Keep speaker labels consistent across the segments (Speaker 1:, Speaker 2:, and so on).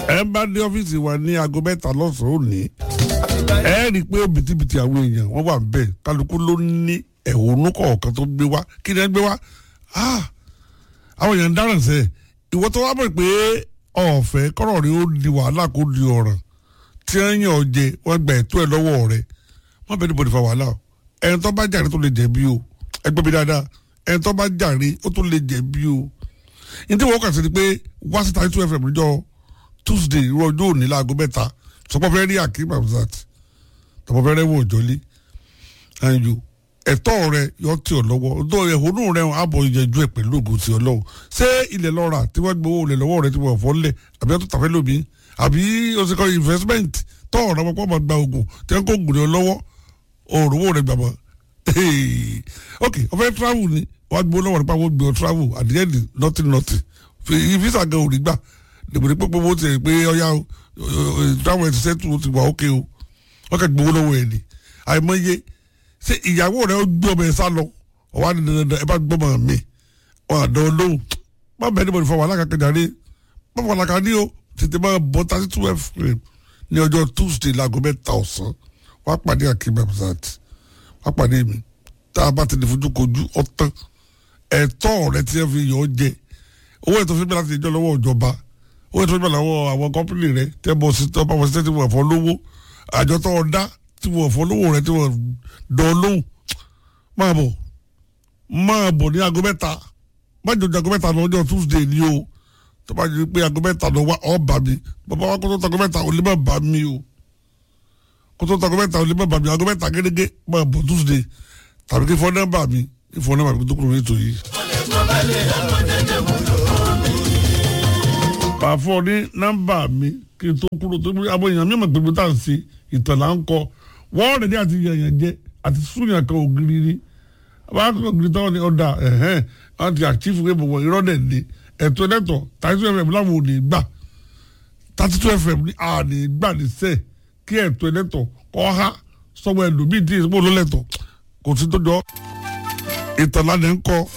Speaker 1: ẹ bá dé ọ́fíìsì wa ní aago mẹ́ta lọ́sàn-án òní ẹ rí i pé bìtìbìtì àwọn èèyàn wọ́n wà bẹ́ẹ̀ kálukú ló ní ẹ̀hónú kọ̀ọ̀kan tó gbé wá kí ni ẹ gbé wá àwọn èèyàn ń dáràn sẹ́ ìwọ tó wá bọ̀ pé ọ̀fẹ́ kọ́rọ̀ rí ó di wàhálà kó di ọ̀ràn tí wọ́n yàn ọ́ jẹ wọ́n gba ẹ̀tọ́ ẹ̀ lọ́wọ́ rẹ̀ wọ́n bẹ̀rẹ̀ bọ̀dì fa wàhálà o ẹni tó bá jàre tó lè jẹ̀bi o ẹ gbọ́ mi dáadáa ẹni tó bá jàre ó tó lè jẹ̀bi o ní tí wọ́n kà sí ni pé wá sí thirty two fm níjọ́ tuesday irú ọjọ́ òní láago mẹ́ta sọpọ́ fẹ́ rí akeem hamzat tọpọ́ fẹ́ rẹ́wọ̀n òjọ́lé ẹ̀yọ ẹ̀tọ́ rẹ yọ tí ọ lọ́wọ́ ọdọ́ ẹ̀hónú rẹ àbọ̀ ìyẹ̀jú ẹ̀ pẹ̀lú ògùn tí ọ lọ́wọ́ ṣé ilẹ̀ lọ́ra tí wọ́n gbowó ilẹ̀ lọ́wọ́ rẹ tí wọ́n fọ́ lẹ̀ àbí ẹ̀ tó tàfẹ́ lómi àbí oṣù investment tọ́ ọ̀rọ̀ ọmọ pọ́nmọ́ gba oògùn tí wọ́n kó oògùn rẹ lọ́wọ́ òòrùwò rẹ gbàgbọ́ ok ọ̀fẹ́ travel ni wọ́n gbowó lọ́wọ́ nípa wọ́n gbé ọ travel at the end nothing nothing visa gan ò rí gbà dèbòdè pé gbogbo ti pé ọyá travel ẹ̀ ti sẹ́tù ti wà ókè o wọ́n kẹ́ gbowó lọ́wọ́ ẹ̀ ni àìmọye ṣé ìyàwó rẹ̀ ó gbé ọmọ ẹ̀ sá lọ ọ̀wá ni dandan ẹ bá gbọ́ mọ̀ mí wọn àdán olóhùn má bẹ́ẹ̀ níbo ni fọwọ́ alákàkẹ́jáde má fọwọ́ alákàdé o tètè máa bọ́ thirty two fm ní ọjọ́ tuesday láago mẹ́ta ọ̀sán wá pàdé akim abzat wá pàdé mi tá a bá ti lè fojú kojú ọ̀tán ẹ̀tọ́ rẹ tí ẹ fi yọ ọ jẹ owó ètò fífi láti ìjọ lọ́wọ́ ìjọba owó ètò fífi lọ́wọ́ àwọn kọ́pìnì rẹ tẹ́ bọ́ sí tọ́ bá wọ́n sí tí wọ́n fọ́ lówó àjọ tó ọ dá tí wọ́n fọ́ lówó rẹ tí wọ́n dán lóhùn máa bọ̀ máa bọ̀ ní aago mẹ́ta má jọjọ aago mẹ́ta lọ́jọ́ tuesday ni o tó bá jẹ́ pé aago mẹ́ta lọ wá ọ́ bà mí bàbá wa kó tó tago mẹ́ta ò lè má bà mí o kó tó tago mẹ́ta ò lè má bà mí aago mẹ́ta gẹ́gẹ́ máa bọ̀ tuesday tàbí kí fọ́ nọ́mbà mi kí fọ́ nọ́mbà mi tó kúrò nítorí yìí. bá a fọ ní nọ́mbà mi kí n tó kúrò tó kúrò àwọn èèyàn mímọ̀ pé mo tà ń ṣe ìtàn là ń kọ wọ́n rẹ̀ ní àti yẹ̀yàn jẹ àti súnyàn kan ògiri ni àwọn akọ̀kọ̀ ògiri táwọn ní ọ̀dà ẹ̀hẹ́n àwọn ti àtìfù pé bọ̀wọ̀ irọ́ dẹ̀ ní ẹ̀tọ́ ẹ̀lẹ́tọ̀ thirty two fm láwọn ò ní gbà thirty two fm ní à ní gbà ní sẹ́ẹ̀ kí ẹ̀tọ́ ẹ̀lẹ́tọ̀ kọ́ ha sọ́wọ́ ẹlòmíì tí ìsopọ̀ ló lẹ́tọ̀ kò sí tó jọ ìtàn lánàá ń kọ́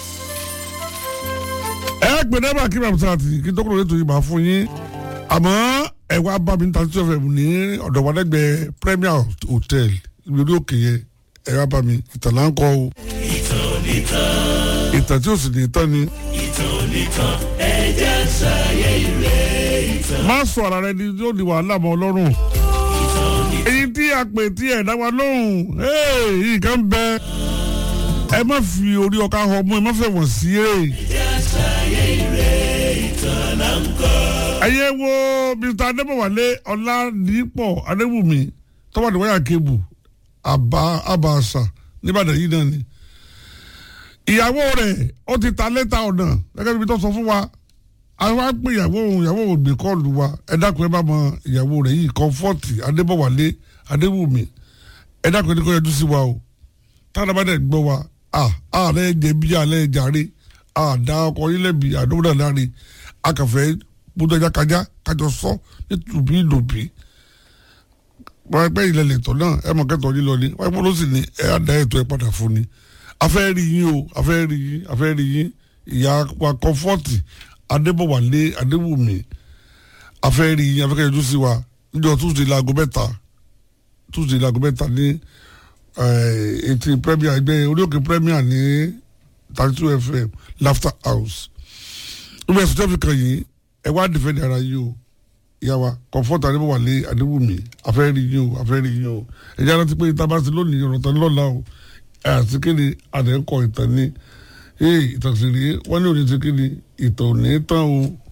Speaker 1: ẹ gbé nẹ́bà kí bàbá sáà tì kí tó kúrò nítorí yìí máa fún yín àmọ́ ẹ wá bá mi ní thirty two fm ní ọ̀dọ̀ wa lẹ́gbẹ̀ẹ́ premier hotel ìgbèrú òkè yẹn ẹ wá bá mi ìtàn là ń kọ́ o
Speaker 2: ìtàn nìkan
Speaker 1: ìtàn tí ò sì ní tán ni.
Speaker 2: ìtàn nìkan ẹ̀jẹ̀ sáyé ìrè ìtàn
Speaker 1: má sọ ara rẹ ni yóò di wàhálà mọ́ ọlọ́run
Speaker 2: ìtàn nìkan
Speaker 1: èyí tí a pè tí ẹ̀ dá wa lóhùn yìí kan bẹ ẹ má fi orí ọkà họ mú ẹ má fẹ́ wọ̀n sí ẹ.
Speaker 2: ẹ̀jẹ̀ sáyé ìrè ìtàn là ń kọ́.
Speaker 1: ẹyẹ wo mr adébọwálé ọládìpọ̀ adébùmí tọ́wọ́dì wáyà kébù àbá àbàṣà nìbàdàn yìí náà ni. ìyàwó rẹ̀ ó ti ta lẹ́tà ọ̀nà gẹ́gẹ́ bí tó sọ fún wa àwọn á pè ìyàwó òun ìyàwó òun gbé kọ́ọ̀lù wa ẹ dákun ẹ bá mọ ìyàwó rẹ̀ yìí kọ́fọ́ọ̀tì adébọ̀wálé adébùmí ẹ dákun ẹni kọ́ yẹjú sí wa o táwọn bá dẹ̀ gbọ́ wa à àlẹ́ jẹ̀bi àlẹ́ jàre àdá ọkọ̀ yín lẹ́bi àdókòdà láre akàfẹ́ gbọdọ̀ ẹja kájá kájọ sọ nítubí lòbí wọ́n pẹ́ ilẹ̀ lẹ́tọ̀ náà ẹ mọ̀ kẹ́tọ̀ yín lọ ni wọ́n pẹ́ ló sì ní ẹ á da ètò ẹ padà fún ni afẹ́ rí yín o afẹ́ rí yín afẹ́ rí yín ìyá wa kọ́fọ́ọ̀tì adébọ̀wálé adébùmí afẹ́ rí yín afẹ́ kẹ́yọjú sí wa níjọ́ tuesday laago mẹ́ta tuesday laago mẹ́ta ní etí premier ẹgbẹ́ orí òkè premier ní thirty two fm laughter house nígbà ẹ̀sùn tẹ́fì kan yìí ẹ wá dìfẹ́ndì ara yìí o ìyá wa kọ̀ǹfọ́tà adébọ̀wálé adébùmí afẹ́ rí yín o afẹ́ rí yín o ẹ̀jẹ̀ aláǹtí pé ìta bá ti lónìí ọ̀rọ̀ tán lọ́la o ẹ̀ àti kéde àdẹ́kọ̀ ìtàn ní ìtàn sì rí wọ́n ní òní ti kéde ìtàn ò ní tán o